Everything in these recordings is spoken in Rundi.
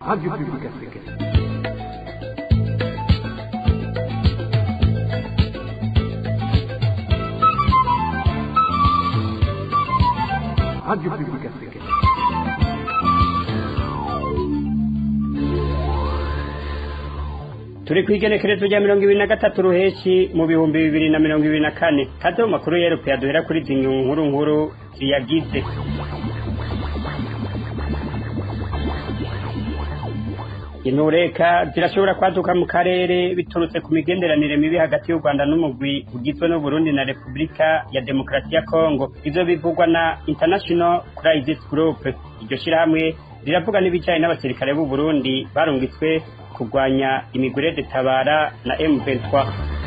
Radio Publique Africaine. Radio Publique Africaine. turi ku igenekerezo rya mirongo ibiri na gatatu ruheshi mu bihumbi bibiri na mirongo ibiri na kane kaze mu makuru yerupe duhera kuri izi nkuru nkuru ziyagize intureka zirashobora kwaduka mu karere biturutse ku migenderanire mibi hagati y'u rwanda n'umugwi ugizwe n'uburundi na repubulika ya demokarasi ya kongo ivyo bivugwa na international crisis group iryo shirahamwe riravuga n'ibijanye n'abasirikare b'u burundi barungitswe kurwanya imigurede tabara na M23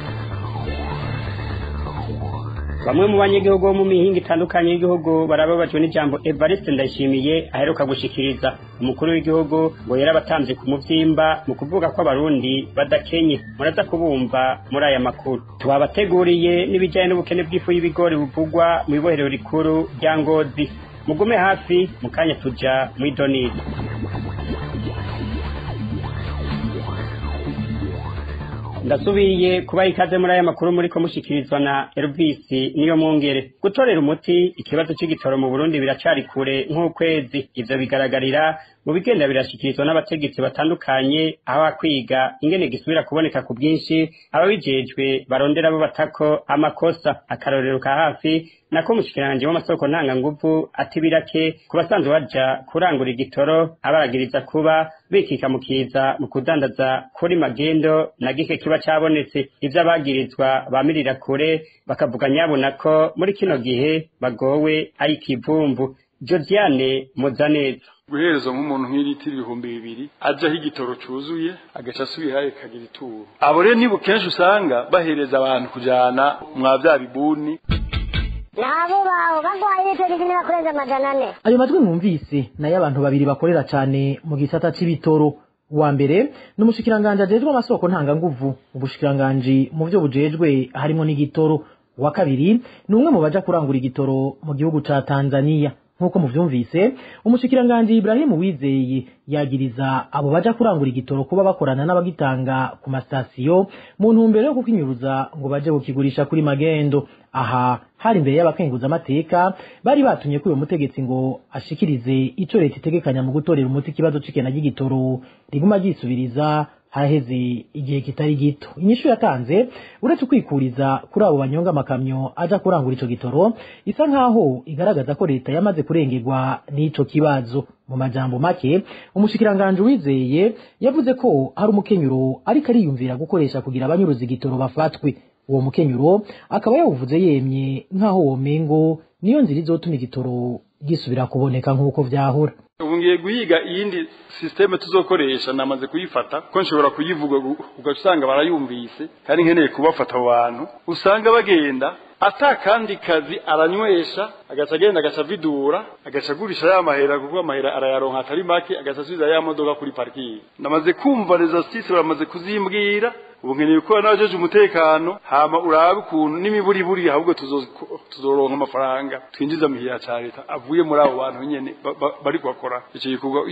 bamwe mu banyagihugu bo mu mihinga itandukanye y'igihugu barababajwe n'ijambo Evariste Ndayishimiye aheruka gushikiriza umukuru w'igihugu ngo yarabatanze ku muvyimba mu kuvuga ko abarundi badakenye muraza kubumva muri aya makuru tubabateguriye n'ibijanye n'ubukene bw'ifu y'ibigori buvugwa mu ibohero rikuru rya Ngozi mugume hafi mu kanya tuja mw'idonidi ndasubiye kubaha ikaze muri aya makuru muriko mushikirizwa na Elvis niyo mwongere gutorera umuti ikibazo c'igitoro mu Burundi biracari kure nk'ukwezi ivyo bigaragarira mu bigenda birashikirizwa n'abategetsi batandukanye aho akwiga ingene gisubira kuboneka ku bwinshi ababijejwe barondera bo batako amakosa akarorero ka hafi nako umushikiranganje w'amasoko ntanganguvu ati birake ku basanzwe baja kurangura igitoro abaragiriza kuba bikika mu kiza mu kudandaza kuri magendo na gike kiba cabonetse ivyo abagirizwa bamirira kure bakavuga nyabona ko muri kino gihe bagowe ari ikivumvu Josiane Muzaneza guhereza nk'umuntu nk'iriti ibihumbi bibiri ajaho igitoro cuzuye agaca asubirayo kagira ituro abo rero nibo kenshi usanga bahereza abantu kujana mwa vya bibuni nabo baho bagwaye litiro zine bakurenza amajana ane ayo majwi mwumvise nayo abantu babiri bakorera cane mu gisata c'ibitoro uwa mbere ni umushikiranganji ajejwe amasoko ntanganguvu ubushikiranganji mu vyo bujejwe harimwo n'igitoro uwa kabiri ni umwe mu baja kurangura igitoro mu gihugu ca tanzaniya nk'uko muvyumvise umushikiranganji Ibrahimu Wizeye yagiriza abo baja kurangura igitoro kuba bakorana n'abagitanga ku masitasiyo mu ntumbero yo kukinyuruza ngo baje kukigurisha kuri magendo aha hari imbere y'abakenguza amateka bari batumye ko uyo mutegetsi ngo ashikirize ico leta itegekanya mu gutorera umuti ikibazo c'ikena ry'igitoro riguma ryisubiriza haheze igihe kitari gito inyishu yatanze uretse ukwikuriza kuri abo banyonga amakamyo aja kurangura ico gitoro isa nkaho igaragaza ko leta yamaze kurengerwa n'ico kibazo mu majambo make umushikiranganje wizeye yavuze ko hari umukenyuro ariko ariyumvira gukoresha kugira abanyuruza igitoro bafatwe uwo mukenyuro akaba yawuvuze yemye nkaho womengo niyo nzira izotuma igitoro gisubira kuboneka nk'uko vyahora ubu ngiye guhiga iyindi sisiteme tuzokoresha namaze kuyifata ko nshobora kuyivuga ugaca usanga barayumvise kandi nkeneye kubafata abo bantu usanga bagenda ata kandi kazi aranywesha agaca agenda agaca avidura agaca agurisha ya mahera kuko amahera arayaronka atari make agaca asubiza ya modoka kuri parking namaze kumva resasitisi baramaze kuzimbwira ubu nkeneye gukora n'abajeje umutekano hama urabe ukuntu n'imiburiburi ahubwo tuzoronka amafaranga twinjiza muhira ca leta avuye muri abo bantu nyene bari kuhakora ico gikorwa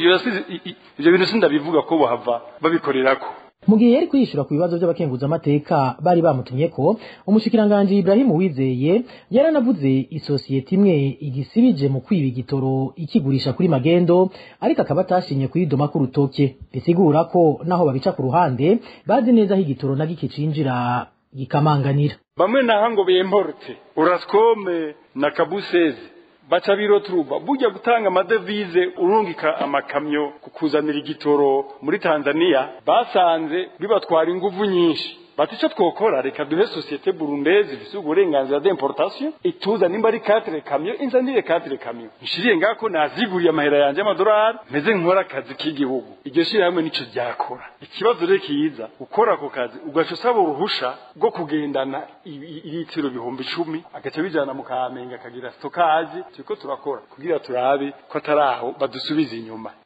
ivyo bintu sindabivuga ko bahava babikorerako mu gihe yari kwiyishura ku bibazo by'abakenguza amateka bari bamutumye ko umushikiranganji Ibrahimu Wizeye yaranavuze isosiyete imwe igisibije mu kwiba igitoro ikigurisha kuri magendo ariko akaba atashinye kuyidoma ku rutoke bisigura ko naho babica ku ruhande bazi neza aho igitoro na gike cinjira gikamanganira bamwe naho ngo bemporte uraskome na kabuseze baca biroturuba burya gutanga amadevize urungika amakamyo kukuzanira igitoro muri Tanzania basanze bibatwara inguvu nyinshi bati icyo twokora reka duhe sosiyete burundezi ifise uburenganzira d'importation ituza nimba ari katire kamyo inzanire katire kamyo nshiriye ngako naziguriye amahera yanje y'amadolari meze nkora akazi k'igihugu iryo shirahamwe nico ryakora ikibazo rero kiza ukora ako kazi ugaca usaba uruhusha rwo kugendana ibitiro bihumbi icumi agaca bijana mu kamenge akagira stokaje turiko turakora kugira turabe ko atari aho badusubiza inyuma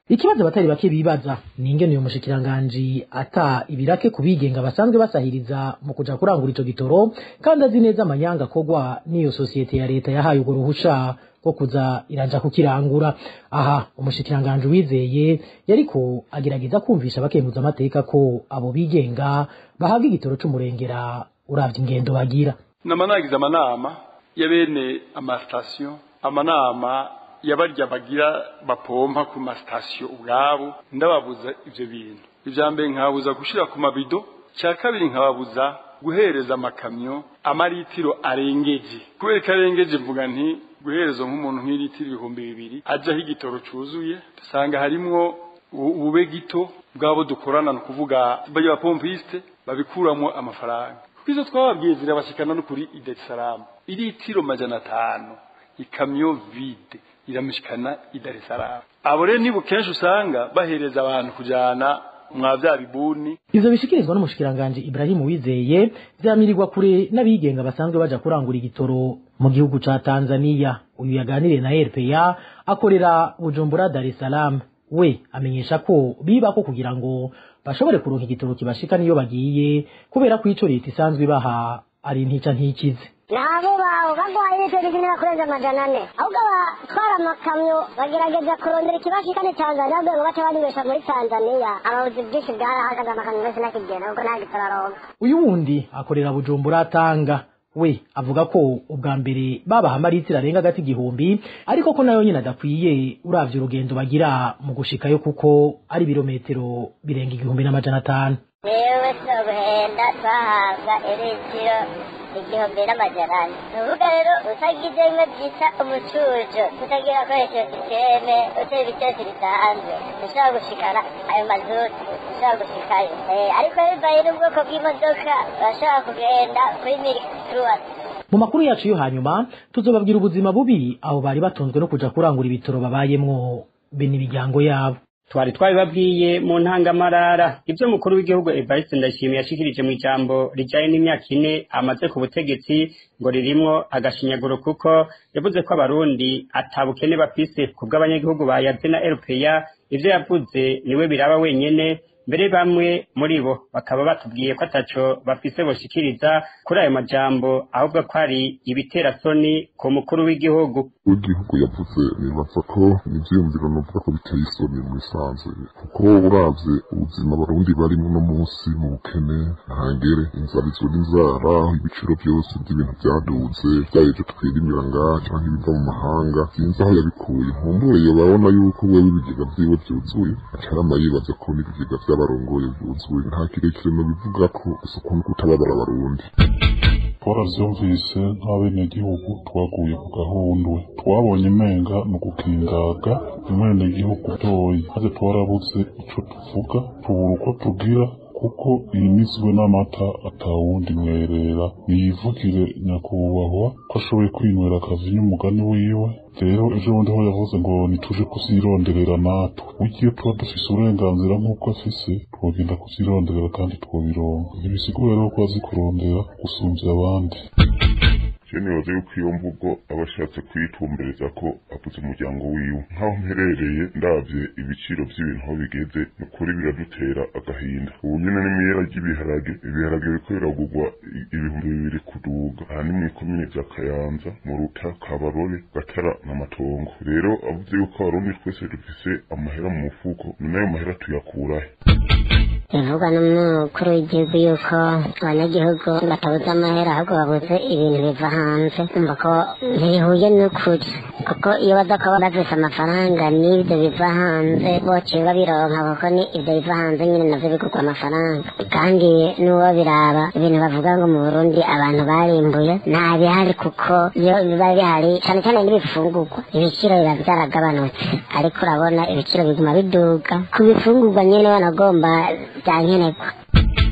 ikibazo abatari bake bibaza ni ingene uyu mushikiranganji ata ibirake ku bigenga basanzwe basahiriza mu kuja kurangura ico gitoro kandi azi neza amanyanga akorwa n'iyo sosiyete ya leta yahaye urwo ruhusha rwo kuza iraja kukirangura aha umushikiranganji wizeye yariko agerageza kumvisha abakenguza amateka ko abo bigenga bahabwa igitoro c'umurengera uravye ingendo bagira nama nagize amanama ya bene amasitasiyo amanama yabarya bagira bapompa ku masitasiyo ubwabo ndababuza ivyo bintu ivya mbere nkababuza gushira ku mabido cya kabiri nkababuza guhereza amakamyo amaritiro arengeje kubera ko arengeje mvuga nti guhereza nk'umuntu nk'ilitiro ibihumbi bibiri ajaho igitoro cuzuye dusanga harimwo ubube gito bwabo dukorana ni ukuvuga bajya bapompiste babikuramo amafaranga izo twababwiye zirabashikana no kuri idesalamu ilitiro majana atanu ikamyo vide iramishikana i Dar es Salaam abo rero nibo kenshi usanga bahereza abantu kujana mwa vya bibuni ivyo bishikirizwa n'umushikiranganji Ibrahim Wizeye vyamirirwa kure n'abigenga basanzwe baja kurangura igitoro mu gihugu ca Tanzania uyu yaganiriye na RPA akorera Bujumbura Dar es Salaam we amenyesha ko biba ko kugira ngo bashobore kuronka igitoro kibashika niyo bagiye kubera ko ico leta isanzwe ibaha ari ntica ntikize nabo bawe bagwaye litiro zine kurenza amajana ane ahubwo abatwara amakamyo bagerageza kurondera ikibashikane tanzania kugira ngo bace banywesha muri tanzania ababuzi byinshi bwarahagaze amakamyo yose nakigenda kuko nta gitoro aronka uyu wundi akorera bujumbura atanga we avuga ko ubwa mbere babaha amaritiro arenga agati igihumbi ariko ko nayo nyine adakwiye uravye urugendo bagira mu gushikayo kuko ari ibirometero birenga igihumbi n'amajana atanu yewe si uguhenda twahabwa iritiro igihumbi n'amajana ane ni ukuvuga rero utagize bimwe byita umucujo utagira akoresheje sisiteme utera ibitesi bisanzwe ushobora gushikana ayo mazuti ushobora gushikayo ariko bivaye n'ubwoko bw'imodoka urashobora kugenda kuri mirikituwasi mu makuru yacu yo hanyuma tuzobabwira ubuzima bubi abo bari batunzwe no kuja kurangura ibitoro babayemwo be n'imiryango yabo twari twabibabwiye mu ntangamarara ibyo mukuru w'igihugu Evariste Ndayishimiye yashikirije mu ijambo rijanye n'imyaka ine amaze ku butegetsi ngo ririmwo agashinyaguro kuko yavuze ko abarundi atabukene bafise kubw'abanyagihugu bayaze na RPA ivyo yavuze niwe biraba wenyene mbere bamwe muri bo bakaba batubwiye ko ataco bafise boshikiriza kuri ayo majambo ahubwo ko ari ibiterasoni ku mukuru w'igihugu w'igihugu yavuze nibaza ko ivyiyumviro novuga ko biteye isoni mu bisanzwe kuko uravye ubuzima abarundi barimwo no munsi mu bukene ntangere inzara izo n'inzara ibiciro vyose vy'ibintu vyaduze vyaye ivyo twirimira ngaha canke ibiva mu mahanga sinzi aho yabikuye nkumbure yobabona yuko wewe ibigega vyiwe vyuzuye acarama yibaza ko n'ibigega vy'abarongoye vyuzuye nta kirekire nobivuga ko gusa ukuntu kutababara abarundi twaravyumvise nk'abenegihugu twaguye ku gahundwe twabonye menga ni ugukingaga umwenegihugu toyi maze twarabuze ico tuvuga tubura uko tugira kuko yimizwe n'amata atawundi mwerera niyivugire nyakubahwa ko ashoboye kwinywera akazi n'umugani wiwe rero ejo bundi ho yavuze ngo nituje kuzironderera natwe ugiye tuba dufise uburenganzira nk'uko afise twogenda kuzironderera kandi twobironka ntibisiguye rero ko azi kurondera gusumvya abandi je nibaza yuko iyo mvugo aba ashatse kuyitumbereza ko avuze umuryango wiwe nk'aho mperereye ndavye ibiciro vy'ibintu aho bigeze ni ukuri biradutera agahinda ubu nyene n'imiyera ry'ibiharage ibiharage biriko biragurwa ibihumbi bibiri kuduga aha ni mw'ikomine vya kayanza mu ruta kabarore gatara na matongo rero avuze yuko abarundi twese dufise amahera mu mufuko ni nayo mahera tuyakurahe bivugwa n'umukuru w'igihugu yuko abanyagihugu batabuze amahera ahubwo babuze ibintu biva hanze umva ko ntibihuye n'ukuri kuko iyo baza kuba bafise amafaranga n'ibyo biva hanze bociye babironka kuko ni ibyo biva hanze nyine navyo bigurwa amafaranga kandi n'uwo biraba ibintu bavuga ngo mu burundi abantu barimbuye nta bihari kuko iyo biba bihari cane cane n'ibifungurwa ibiciro biba vyaragabanutse ariko urabona ibiciro biguma biduga ku bifungurwa nyene banagomba byankenerwa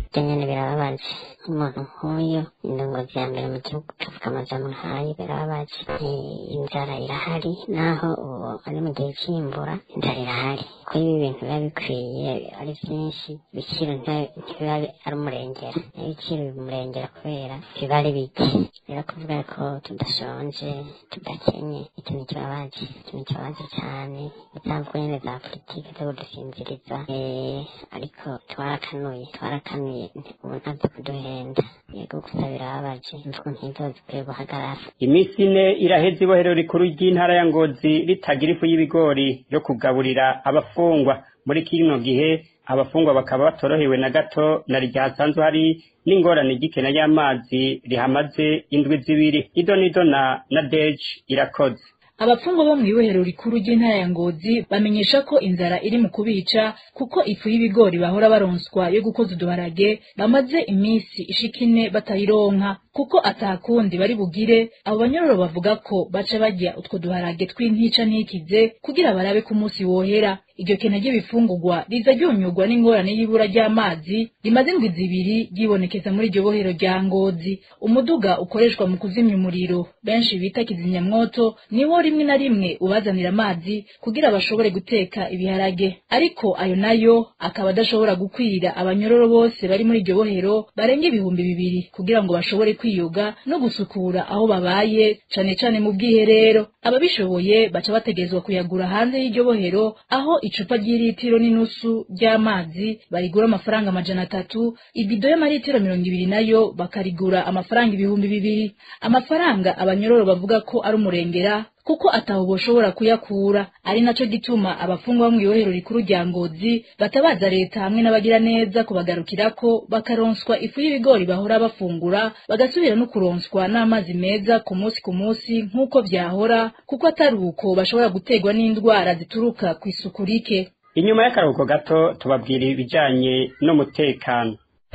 byo nyene birababaje nk'umuntu nk'uyu indongozi ya mbere mu gihugu kavuga amajambo nk'ayo birababaje Eh, inzara irahari naho ubu ari mu gihe c'imbura inzara irahari ko ibi bintu biba bikwiye ari vyinshi ibiciro nta- ntibiba ari umurengera ibiciro bimurengera kubera biba ari bike rero kuvuga ko tudashonje tudakenye ikintu kibabaje ikintu kibabaje cyane impamvu nyine za politiki zo kudusinziriza Eh, ariko twarakanuye twarakanuye ubu ntabyo kuduhenda yego gusa birababaje imvugo nk'izo zikwiye guhagarara iminsi ine iraheze ibohero rikuru ry'intara ya ngozi ritagira ifu y'ibigori yo kugaburira abafungwa muri kino gihe abafungwa bakaba batorohewe na gato na rya hasanzwe hari n'ingorane ry'ikena y'amazi rihamaze indwi zibiri ido nido na na deji irakoze abapfungwa bo mu ibohero rikuru ry'intara ya ngozi bamenyesha ko inzara iri mu kubica kuko ifu y'ibigori bahora baronswa yo gukoza uduharage bamaze iminsi ishika ine batayironka kuko atakundi bari bugire abo banyororo bavuga ko baca barya utwo duharage tw'intica ntikize kugira barabe ko umunsi wohera iryo kena ry'ibifungurwa riza ryunyurwa n'ingorane y'ibura ry'amazi rimaze indwi zibiri ryibonekeza muri iryo bohero rya ngozi umuduga ukoreshwa mu kuzimya umuriro benshi bita kizimyamwoto niwo rimwe na rimwe ubazanira amazi kugira bashobore guteka ibiharage ariko ayo nayo akaba adashobora gukwira abanyororo bose bari muri iryo bohero barenga ibihumbi bibiri kugira ngo bashobore kwiyuga no gusukura aho babaye cane cane mu bwiherero ababishoboye baca bategerezwa kuyagura hanze y'iryo bohero aho icupa ry'ilitiro n'inusu ry'amazi barigura amafaranga amajana atatu ibido y'amaritiro mirongo ibiri nayo bakarigura amafaranga ibihumbi bibiri amafaranga abanyororo bavuga ko ari umurengera kuko ataho boshobora kuyakura ari naco gituma abafungwa bo mw'ibohero rikuru rya ngozi batabaza leta hamwe n'abagira neza kubagarukirako bakaronswa ifu y'ibigori bahora bafungura bagasubira no kuronswa n'amazi meza ku munsi ku munsi nk'uko vyahora kuko atari uko bashobora guterwa n'indwara zituruka ku isuku rike inyuma y'akaruhuko gato tubabwira ibijanye n'umutekano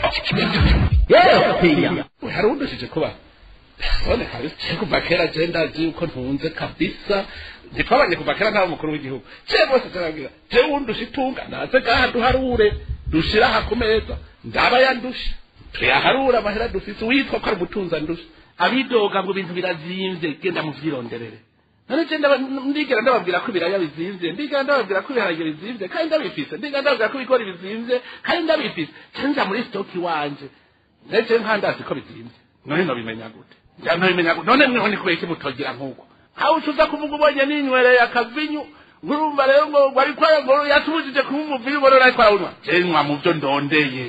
hari udushije kuba none kabisa kuva kera je ndazi yuko ntunze kabisa ntitwabanye kuva kera nta mukuru w'igihugu je bose turabwira je wundusha itunga naze gaha duharure dushira aha ku meza ndaba yandusha tuyaharura amahera dufise witwa ko ari umutunzi andusha abidoga ngo ibintu birazimvye genda muvyironderere none je ndaba- ndigera ndababwira ko ibiraya bizimvye ndigera ndababwira ko ibiharage bizimvye kandi ndabifise ndigera ndababwira ko ibigori bizimvye kandi ndabifise canja muri stoki wanje ndetse nkandazi ko bizimvye none nobimenya gute njya nobimenya gute none mweho ni kubera iki mutogira nk'uko aho ucuza kuvuga ubonye ninywereye akavinyu urumva rero ngo wari kwaya ngo yatubujije kuba umuvinyu ngo rero ariko arawunywa je nywa mu vyo ndondeye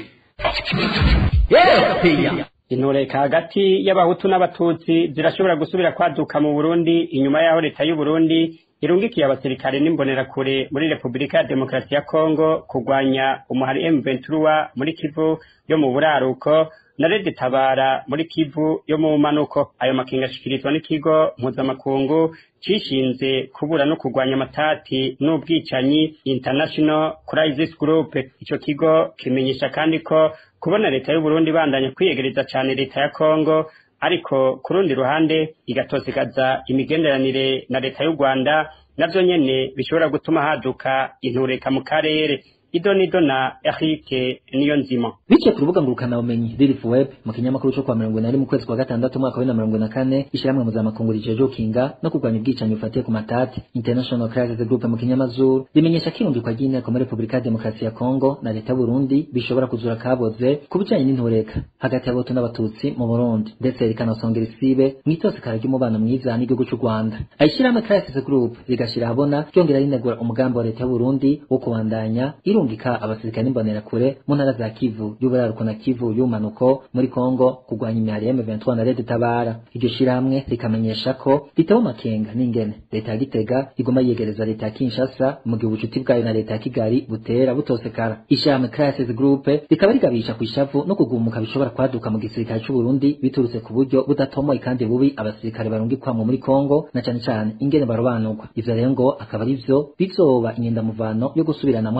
intureka hagati y'abahutu n'abatutsi zirashobora gusubira kwaduka mu burundi inyuma y'aho leta y'u burundi irungikiye abasirikare n'imbonerakure muri repubulika ya demokarasi ya kongo kurwanya umuhari m23 muri kivu yo mu buraruko na rede tabara muri kivu yo mu manuko ayo makenga ashikirizwa n'ikigo mpuzamakungu cishinze kubura no kurwanya amatati n'ubwicanyi international crisis group ico kigo kimenyesha kandi ko kubona leta y'u Burundi bandanya kwiyegereza cane leta ya Kongo ariko ku rundi ruhande igatosigaza imigenderanire na leta y'u Rwanda navyo nyene bishobora gutuma haduka intureka mu karere ido nido na Eric niyo nzima biciye ku rubuga ngurukanabumenyi Lilith Web mu kinyamakuru cyo kwa mirongo inani mu kwezi kwa gatandatu umwaka wa bibiri na mirongo na kane ishyirahamwe mpuzamakungu rijeje gukinga no kurwanya ubwicanyi bufatiye ku matati International Crisis Group mu kinyamazuru rimenyesha ko irungikwa ry'inteko muri Repubulika ya Demokarasi ya Kongo na leta y'u Burundi bishobora kuzura kaboze ku bijanye n'intureka hagati y'abahutu n'abatutsi mu Burundi ndetse rikanasongera isibe mw'itosekara ry'umubano mwiza n'igihugu cy'u Rwanda ayishyirahamwe Crisis Group rigashira ahabona ryongera rinegura umugambi wa leta y'u Burundi wo kubandanya irungika abasirikare n'imbonerakure mu ntara za Kivu y'uburaruko na Kivu y'umanuko muri Kongo kurwanya imihari ya M23 na Red Tabara iryo shirahamwe rikamenyesha ko ritewe makenga n'ingene leta ya Gitega igoma yegereza leta ya Kinshasa mu gihe ubucuti bwayo na leta ya Kigali butera butosekara ishirahamwe Crisis Group rikaba rigabisha ku ishavu no kugumuka bishobora kwaduka mu gisirikare cy'u Burundi biturutse ku buryo budatomoye kandi bubi abasirikare barungikwamo muri Kongo na cane cane ingene barobanurwa ivyo rero ngo akaba ari vyo bizoba inyendamuvano yo gusubiranamo hagati y'abo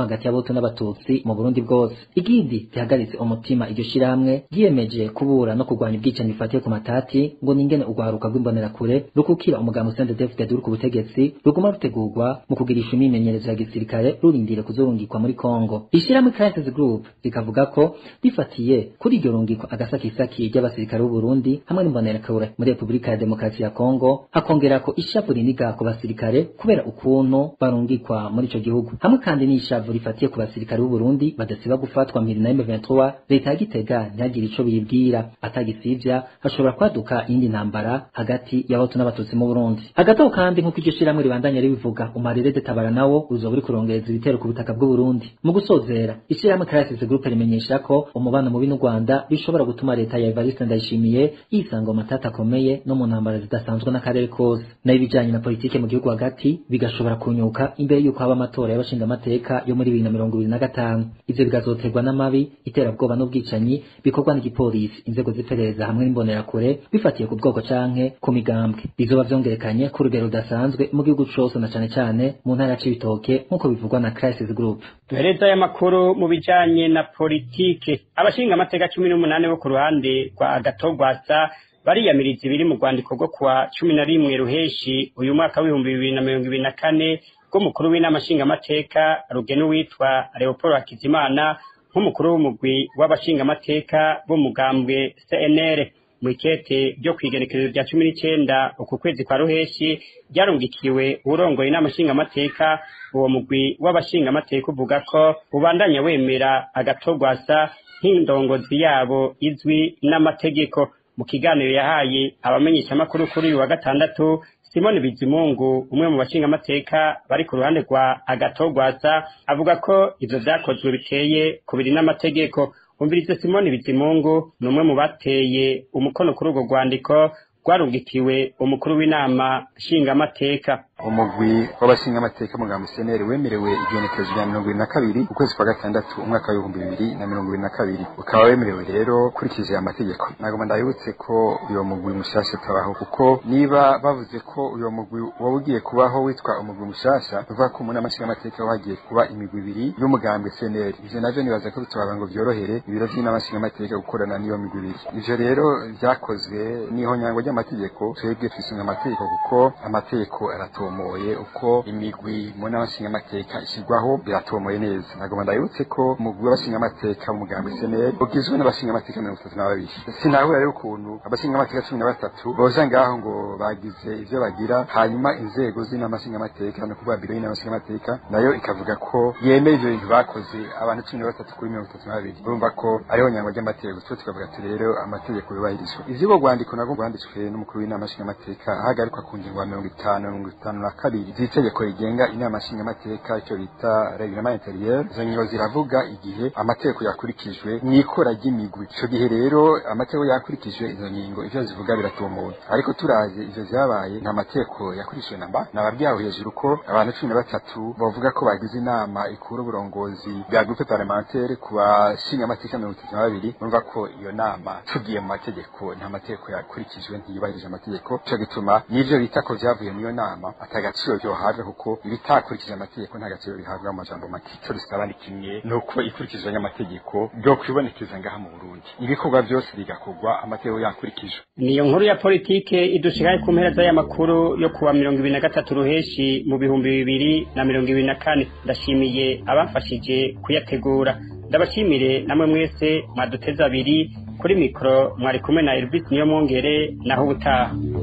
y'abahutu n'abatutsi mu burundi bwose igindi rihagaritse umutima iryo shirahamwe ryiyemeje kubura no kurwanya ubwicanyi bifatiye ku matati ngo ningene urwaruka rw'imbonerakure rukukira umugambi CNDD-FDD uri ku butegetsi ruguma rutegurwa mu kugirisha imyimenyerezo ya gisirikare rurindire kuzorungikwa muri Kongo ishirahamwe Crisis Group rikavuga ko rifatiye kuri iryo rungikwa agasakisaki ry'abasirikare b'u Burundi hamwe n'imbonerakure muri Repubulika ya Demokarasi ya Kongo hakongera ko ishavu riniga ku basirikare kubera ukuntu barungikwa muri ico gihugu hamwe kandi n'ishavu rifatiye ku basirikare b'u Burundi badasiba gufatwa mpiri na M23 leta ya Gitega ntihagire ico biyibwira atagisivya hashobora kwaduka iyindi ntambara hagati y'abahutu n'abatutsi mu Burundi hagati aho kandi nk'uko iryo shirahamwe ribandanya ribivuga umarire de tabara nawo uzoba uri kurongereza ibitero ku butaka bw'u Burundi mu gusozera ishirahamwe Crisis Group rimenyesha ko umubano mubi n'u Rwanda bishobora gutuma leta ya Evariste Ndayishimiye yisanga mu matata akomeye no mu ntambara zidasanzwe n'akarere kose nayo ibijanye na politike mu gihugu hagati bigashobora kunyuka imbere y'uko haba amatora y'abashingamateka yo muri bibiri na mirongo ibiri na gatanu ivyo bigazoterwa n'amabi iterabwoba n'ubwicanyi bikorwa n'igipolisi inzego z'iperereza hamwe n'imbonerakure bifatiye ku bwoko canke ku migambwe bizoba vyongerekanye ku rugero rudasanzwe mu gihugu cose na cane cane mu ntara ya Cibitoke nk'uko bivugwa na Crisis Group duhereza aya makuru mu bijanye na politike abashinga amateka cumi n'umunani bo ku ruhande rwa gatogwasa bariyamiriza ibiri mu rwandiko rwo kuwa cumi na rimwe ruheshi uyu mwaka w'ibihumbi bibiri na mirongo ibiri na kane rw'umukuru w'inama nshingamateka rugena uwitwa leopold hakizimana nk'umukuru w'umugwi w'abashingamateka b'umugambwe cnr mu ikete ryo kwigenekerezo rya cumi n'icenda uku kwezi kwa ruheshi ryarungikiwe uwurongoye inama nshingamateka uwo mugwi w'abashingamateka uvuga ko ubandanya wemera agatogwasa nk'indongozi yabo izwi n'amategeko mu kiganiro yahaye abamenyeshamakuru kuri uyu wa gatandatu simoni bizimungu umwe mu bashingamateka bari ku ruhande rwa agatogwasa avuga ko ivyo vyakozwe biteye kubiri n'amategeko umvirize simoni bizimungu ni umwe mu bateye umukono kuri urwo rwandiko rwarungikiwe umukuru w'inama nshingamateka umugwi w'abashingamateka mugambo seneri wemerewe igenekerezo rya mirongo ibiri na kabiri ukwezi kwa gatandatu umwaka w'ibihumbi bibiri na mirongo ibiri na kabiri ukaba wemerewe rero ukurikije amategeko ntabwo ndabibutse ko uyo mugwi mushasha utabaho kuko niba bavuze ko uyo mugwi waba ugiye kubaho witwa umugwi mushasha bivuga ko mu nama nshingamateka ho hagiye kuba imigwi ibiri y'umugambwe seneri ivyo navyo nibaza ko bitoba ngo vyorohere ibiro vy'inama nshingamateka gukorana n'iyo migwi ibiri ivyo rero vyakozwe n'ihonyango ry'amategeko twebwe twisunga amategeko kuko amategeko aratora biratomoye uko imigwi mu nama nshingamateka ishyirwaho biratomoye neza ntabwo ndabibutse ko umugwi w'abashingamateka mu mugambi seneri ugizwe n'abashingamateka mirongo itatu na babiri sinahura rero ukuntu abashingamateka cumi na batatu boza ngaho ngo bagize ivyo bagira hanyuma inzego z'inama nshingamateka no kuvuga biro y'inama nshingamateka nayo ikavuga ko yemeye ivyo bintu bakoze abantu cumi na batatu kuri mirongo itatu na babiri urumva ko ariho nyango ry'amategeko twe tukavuga ati rero amategeko yubahirizwa ivy'ubwo rwandiko nabwo rwanditswe n'umukuru w'inama nshingamateka ahagarikwa ku ngingo ya mirongo itanu mirongo itanu na kabiri z'itegeko rigenga inama nshingamateka icyo bita reglement intérieur izo ngingo ziravuga igihe amategeko yakurikijwe mu ikora ry'imigwi ico gihe rero amategeko yakurikijwe izo ngingo ivyo zivuga biratomoye ariko turaje ivyo vyabaye nta mategeko yakurikijwe namba nababwiye aho hejuru ko abantu cumi na batatu bavuga ko bagize inama ikura uburongozi bwa groupe parlementaire ku bashingamateka mirongo itatu na babiri urumva ko iyo nama tugiye mu mategeko nta mategeko yakurikijwe ntiyubahirije amategeko ico gituma n'ivyo bita ko vyavuye mu iyo nama atagaciro byohabwa kuko ibitakurikije amategeko nta gaciro bihabwa mu majambo make ico dusaba ni kimwe nuko ikurikizwa n'amategeko byo kwibonekeza ngaha mu Burundi ibikorwa byose bigakorwa amategeko yakurikijwe niyo nkuru ya politike idushikaye ku mpera z'aya makuru yo kuwa mirongo ibiri na gatatu ruheshi mu bihumbi bibiri na mirongo ibiri na kane ndashimiye abafashije kuyategura ndabashimire namwe mwese mwaduteze abiri kuri mikoro mwari kumwe na Elvis niyo mwongere naho ubutaha